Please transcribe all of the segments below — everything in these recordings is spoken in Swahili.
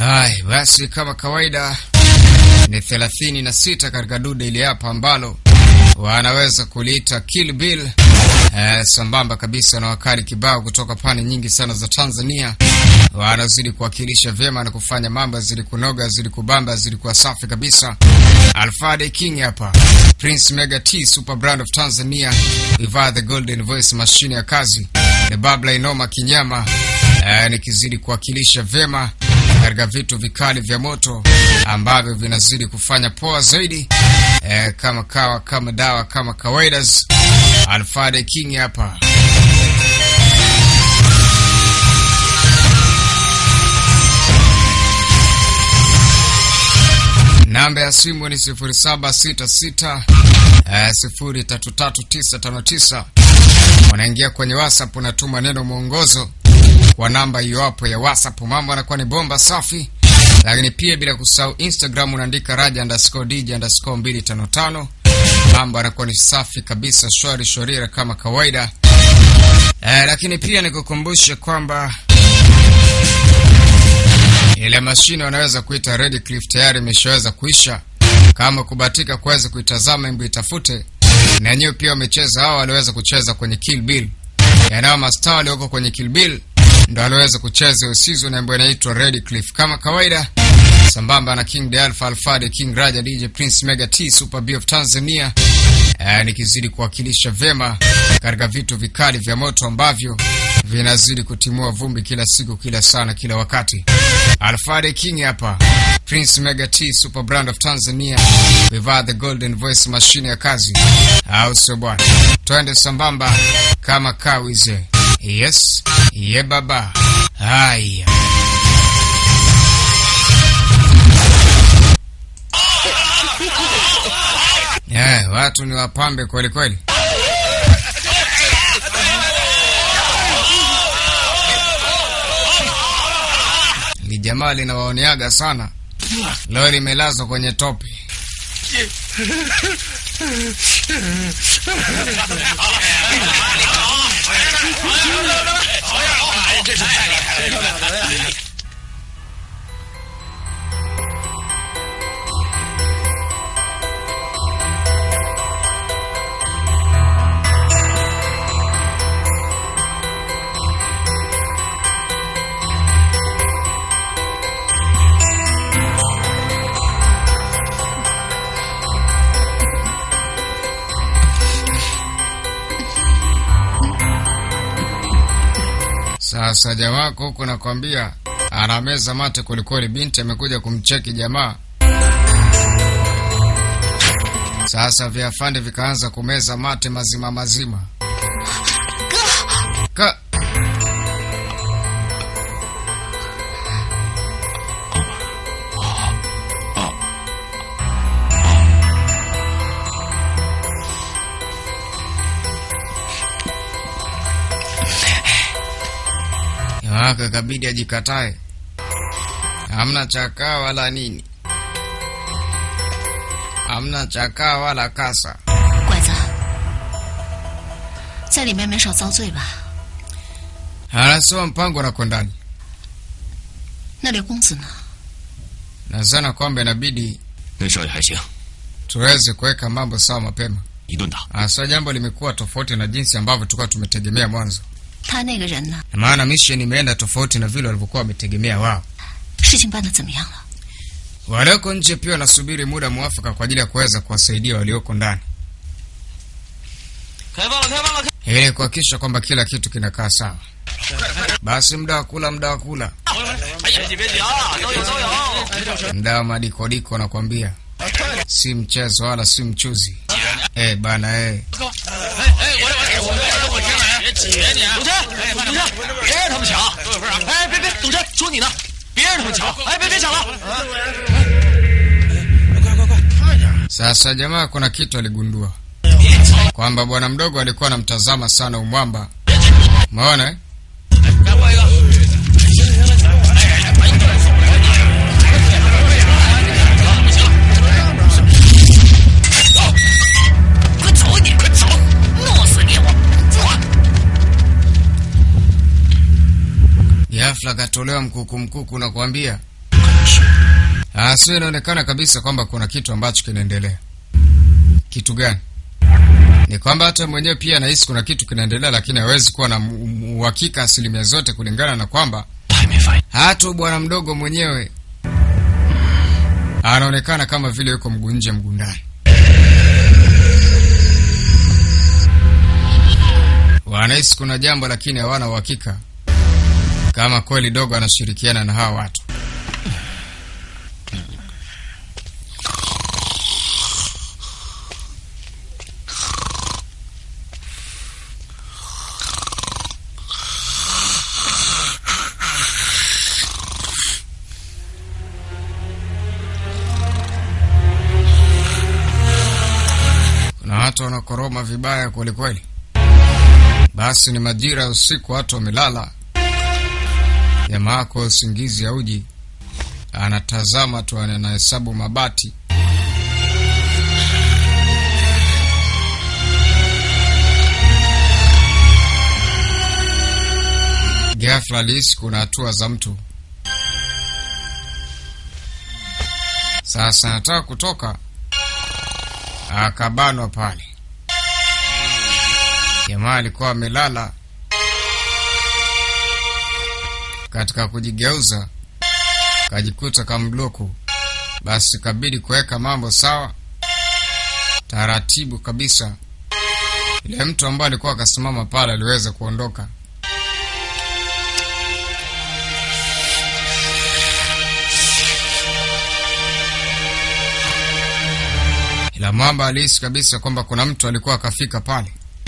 Hai, basi kama kawaida ni thelathini na sita katika dude ili hapa ambalo wanaweza kuliita Kill Bill eh, sambamba kabisa na wakali kibao kutoka pande nyingi sana za Tanzania wanazidi kuwakilisha vyema na kufanya mambo yazidi kunoga, yazidi kubamba, yazidi kuwa safi kabisa. Alfade King hapa, Prince Mega T, super brand of Tanzania, Iva the golden voice, mashine ya kazi, the babla inoma kinyama, eh, nikizidi kuwakilisha vyema katika vitu vikali vya moto ambavyo vinazidi kufanya poa zaidi eh, kama kawa kama dawa kama kawaidas. Alfade King hapa. Namba ya simu ni 0766 eh, 033959. Unaingia kwenye WhatsApp, unatuma neno mwongozo kwa namba hiyo hapo ya WhatsApp. Mambo anakuwa ni bomba safi, lakini pia bila kusahau Instagram unaandika raja underscore dj underscore 255. Mambo anakuwa ni safi kabisa, shwari shorira kama kawaida. Eh, lakini pia nikukumbushe kwamba ile mashine wanaweza kuita Red Cliff tayari imeshaweza kuisha. Kama kubatika kuweza kuitazama, imbu itafute na wenyewe pia wamecheza, hao waliweza kucheza kwenye Kill Bill, yanao mastaa walioko kwenye Kill Bill ndo aliweza kucheza hiyo season ambayo inaitwa Red Cliff kama kawaida, sambamba na King de Alpha Alfade King Raja DJ Prince Mega T Super B of Tanzania. Eh, nikizidi kuwakilisha vyema katika vitu vikali vya moto ambavyo vinazidi kutimua vumbi kila siku, kila sana, kila wakati. Alfade King hapa, Prince Mega T Super Brand of Tanzania, vivaa the golden voice, mashine ya kazi, au sio bwana? Twende sambamba kama kawize. Yes, ye baba. Haya. Yeah, watu ni wapambe kweli kweli. Li jamaa linawaoneaga sana. Leo limelazwa kwenye tope. Sasa jamaa wako huku nakwambia anameza mate kwelikweli. Binti amekuja kumcheki jamaa. Sasa viafande vikaanza kumeza mate mazima mazima. Ka wake kabidi ajikatae, hamna chakaa wala nini, hamna chakaa wala kasa. 乖子，在里面没少遭罪吧？ Anasema mpango na ndani, 那刘公子呢？ nazana kwamba inabidi 那少爷还行， tuweze kuweka mambo sawa mapema. 一顿打。 Hasa jambo limekuwa tofauti na jinsi ambavyo tulikuwa tumetegemea mwanzo, 他那个人呢？ maana mission imeenda tofauti na vile walivyokuwa wametegemea wao. 事情办得怎么样了？ Walioko nje pia wanasubiri muda mwafaka kwa ajili ya kuweza kuwasaidia walioko ndani 开放了，开放了！ ili kuhakikisha kwamba kila kitu kinakaa sawa. Basi muda wa kula, muda wa kula, 哎呀，别急别急啊，都有都有。 muda wa madikodiko, nakwambia si mchezo wala si mchuzi. Eh bana, eh 哎哎，我来我来我来我先来，别挤你啊！董卿，董卿，别让他们抢！等会儿啊！哎，别别，董卿，说你呢，别让他们抢！哎，别别抢了！ Sasa jamaa, kuna kitu aligundua kwamba bwana mdogo alikuwa anamtazama sana umwamba. Umeona eh? 再过一个。 快走你！快走！弄死你！我走！ Ghafla akatolewa mkuku mkuku, nakwambia 事。 Ah, sio, inaonekana kabisa kwamba kuna kitu ambacho kinaendelea. Kitu gani? Ni kwamba hata mwenyewe pia anahisi kuna kitu kinaendelea, lakini hawezi kuwa na mu- mu- uhakika asilimia zote, kulingana na kwamba 他还没发现。 hata bwana mdogo mwenyewe anaonekana kama vile yuko mguu nje mguu ndani. Wanahisi kuna jambo, lakini hawana uhakika kama kweli dogo anashirikiana na hawa watu. Kuna watu wanakoroma vibaya kwelikweli. Basi ni majira ya usiku, watu wamelala. Jamaa kwa usingizi auji, anatazama tu, anahesabu mabati. Ghafla alihisi kuna hatua za mtu. Sasa anataka kutoka, akabanwa pale. Jamaa alikuwa amelala. Katika kujigeuza, kajikuta kambloku. Basi kabidi kuweka mambo sawa taratibu kabisa. Ile mtu ambaye alikuwa akasimama pale aliweza kuondoka. Ila mwamba alihisi kabisa kwamba kuna mtu alikuwa akafika pale.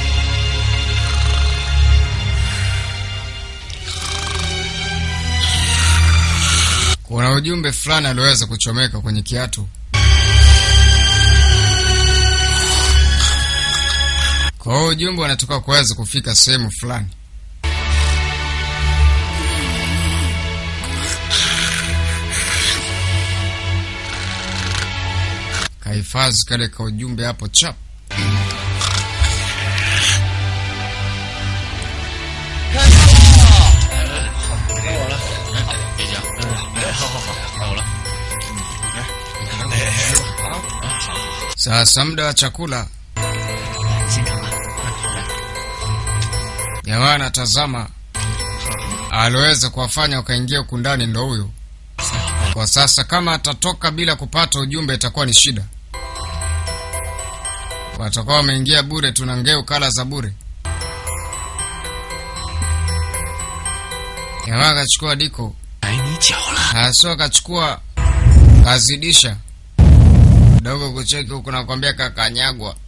Kuna ujumbe fulani aliweza kuchomeka kwenye kiatu. Kwa hiyo ujumbe unatoka kuweza kufika sehemu fulani. Kahifadhi kale ka ujumbe hapo chap. Sasa muda wa chakula, jamaa anatazama, aliweza kuwafanya wakaingia huku ndani, ndo huyo. Kwa sasa kama atatoka bila kupata ujumbe itakuwa ni shida, watakuwa wameingia bure, tuna ngeu kala za bure. Jamaa akachukua diko 挨你脚了。 haswa, akachukua kazidisha dogo kucheki huku, nakwambia kakanyagwa.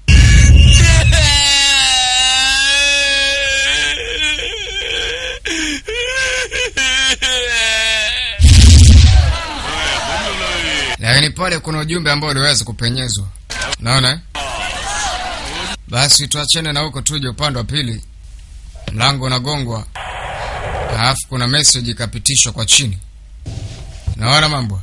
Lakini pale kuna ujumbe ambao uliweza kupenyezwa, naona eh? Basi tuachane na huko, tuje upande wa pili. Mlango unagongwa, alafu kuna message ikapitishwa kwa chini. Naona mambo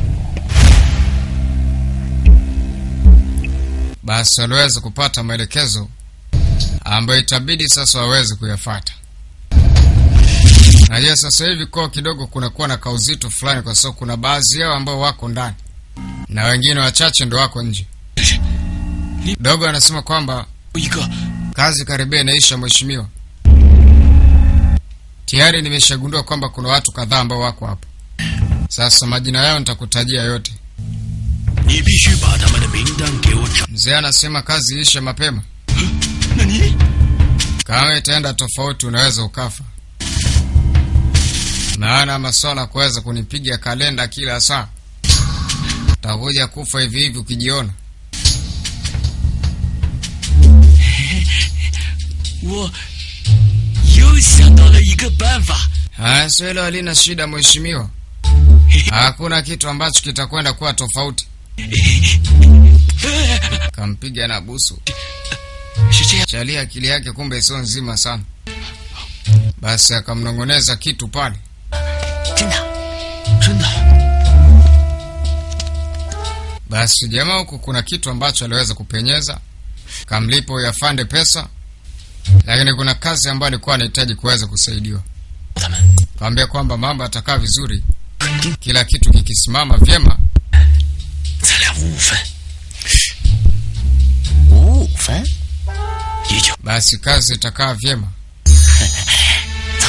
basi, waliweza kupata maelekezo ambayo itabidi sasa waweze kuyafata. Najua sasa hivi kwa kidogo kunakuwa na kauzito fulani, kwa sababu kuna baadhi yao ambao wako ndani na wengine wachache ndo wako nje. Dogo anasema kwamba 一个 kazi karibia inaisha, mheshimiwa. Tayari nimeshagundua kwamba kuna watu kadhaa ambao wako hapo. Sasa majina yao nitakutajia yote. 你必须把他们的名单给我找。 Mzee anasema kazi iishe mapema, 那你 kama itaenda tofauti unaweza ukafa. Maana maswala kuweza kunipiga kalenda kila saa, utakuja kufa hivi hivi ukijiona. 我又想到了一个办法。 Haya, sio hilo halina shida mheshimiwa, hakuna kitu ambacho kitakwenda kuwa tofauti. Kampiga na busu 是这样， Chali akili yake kumbe sio nzima sana. Basi akamnong'oneza kitu pale. 真的， 真的， Basi jamaa huku kuna kitu ambacho aliweza kupenyeza, kamlipo yafande pesa, lakini kuna kazi ambayo alikuwa anahitaji kuweza kusaidiwa. 他们 Kaambia kwamba mambo atakaa vizuri kila kitu kikisimama vyema, 咱俩五五分，五五分，也就 basi kazi itakaa vyema. 走。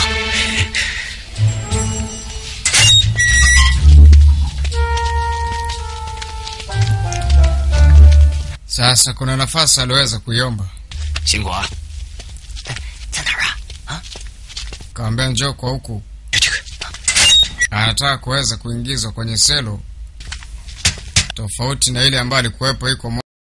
Sasa kuna nafasi aliweza kuiomba, 辛苦啊！哎，在哪儿啊？啊， kaambia njoo kwa huku, 就这个。 anataka kuweza kuingizwa kwenye selo tofauti na ile ambayo alikuwepo iko